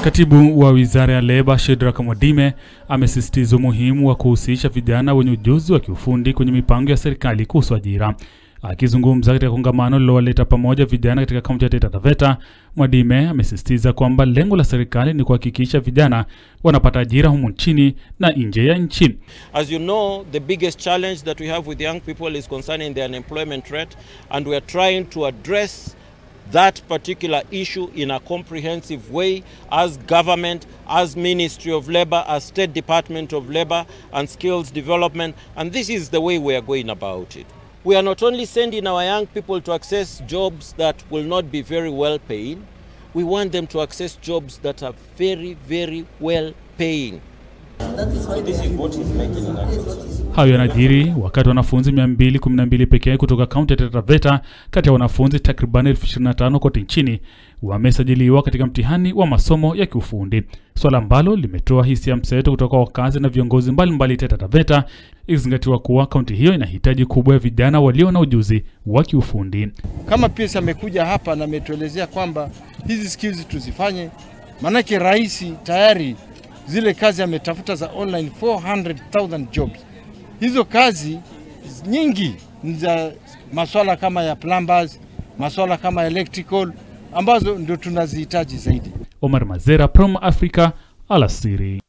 Katibu wa wizara ya leba Shedrack Mwadime amesisitiza umuhimu wa kuhusisha vijana wenye ujuzi wa kiufundi kwenye mipango ya serikali kuhusu ajira. Akizungumza katika kongamano lililowaleta pamoja vijana katika kaunti ya Taita Taveta, Mwadime amesisitiza kwamba lengo la serikali ni kuhakikisha vijana wanapata ajira humu nchini na nje ya nchi. As you know, the biggest challenge that we have with young people is concerning the unemployment rate, and we are trying to address that particular issue in a comprehensive way as government, as Ministry of Labour, as State Department of Labour and Skills Development, and this is the way we are going about it. We are not only sending our young people to access jobs that will not be very well paying, we want them to access jobs that are very, very well paying. This is what is making an access. Hayo yanajiri wakati wanafunzi 212 pekee kutoka kaunti ya Taita Taveta kati ya wanafunzi takriban elfu 25 kote nchini wamesajiliwa katika mtihani wa masomo ya kiufundi, swala ambalo limetoa hisia mseto kutoka wakazi na viongozi mbalimbali Taita Taveta, ikizingatiwa kuwa kaunti hiyo ina hitaji kubwa ya vijana walio na ujuzi wa kiufundi. Kama PS amekuja hapa na ametuelezea kwamba hizi skills tuzifanye, maanake rais tayari zile kazi ametafuta za online 400,000 jobs. Hizo kazi nyingi ni za maswala kama ya plumbers, maswala kama electrical ambazo ndio tunazihitaji zaidi. Omar Mazera, Prom Africa, alasiri.